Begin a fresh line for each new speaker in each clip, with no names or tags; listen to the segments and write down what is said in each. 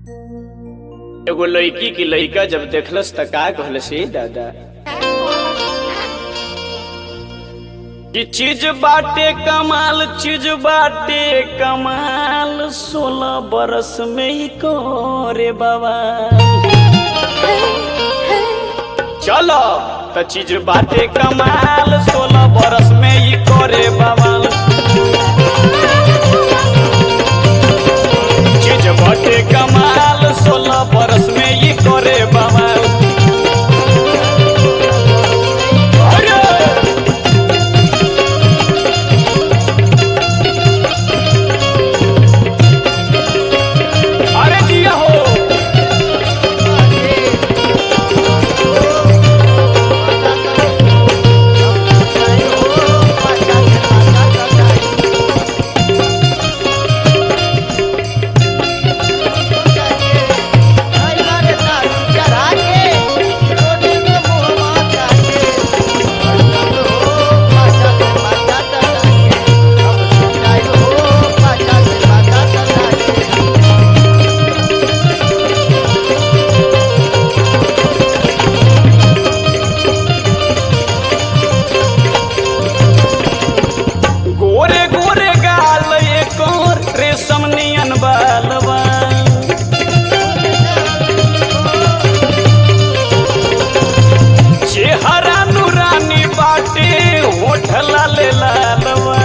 एगो लड़की की लड़का जब देखलस त का कहलस "ए दादा कि चीज बाटे कमाल चीज बाटे कमाल सोलह बरस में ही करे बाबा चलो त चीज बाटे कमाल सोलह बरस में ही करे बवाल चीज बाटे कमाल सोलह बरस में ही करे बवाल अरे! अरे जिया हो गोरे गोरे गाल एक और रेशम नियन बालवा चेहरा नूरानी बाटे होठ लाल लालवा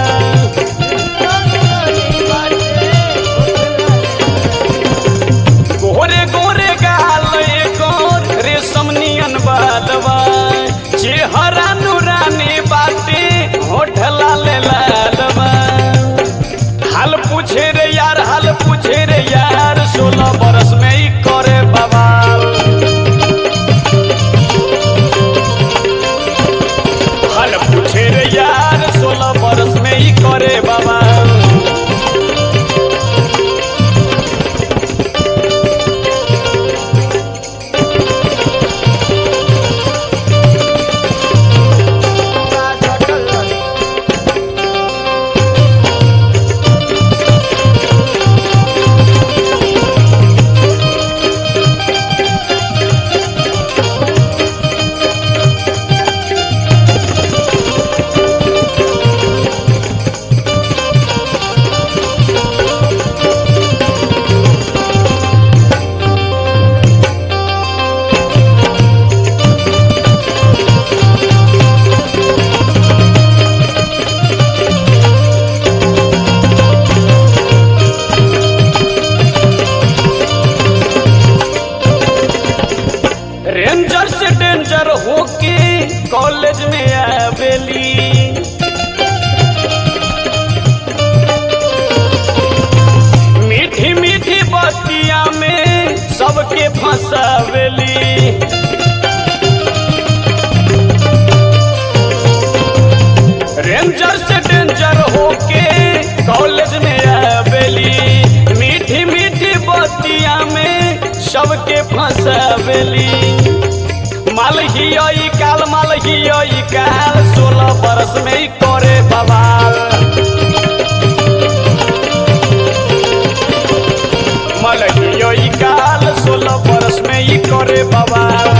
गोरे गोरे गाल एक और रेशम नियन बालवा चेहरा नूरानी बाटे होठ लाल लालवा हाल पूछे रे यार हाल पूछे रे यार सोलह बरस में ही करे बवाल हाल पूछे रे यार सोलह बरस में ही करे बवाल रेंजर से डेंजर होके कॉलेज में आवेली मीठी मीठी बतिया में सबके फंसावेली रेंजर से डेंजर होके कॉलेज में आवेली मीठी मीठी बतिया में सबके फंसावेली माल ही आई काल माल ही आई काल सोलह बरस में ही करे बवाल माल ही आई काल सोलह बरस में ही करे बवाल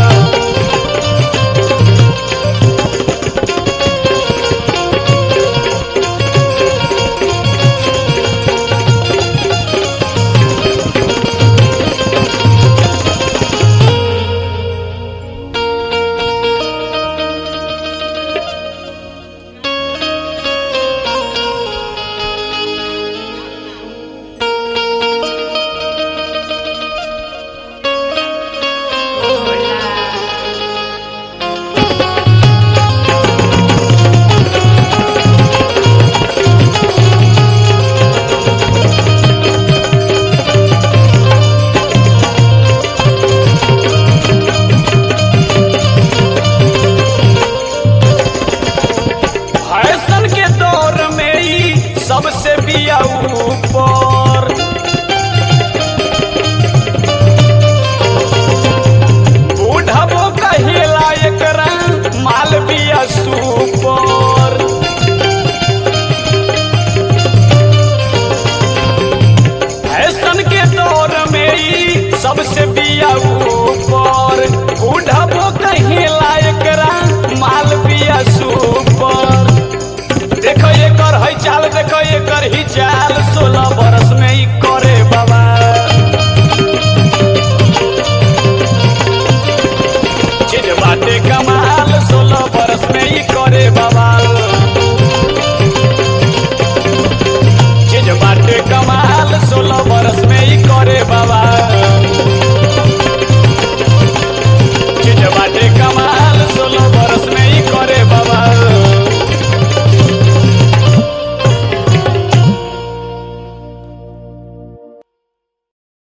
सबसे बिया ऊपर बुढ़बो कहीं लायकरा माल बिया सुपर देखो एकर है चाल देखो एकर ही चाल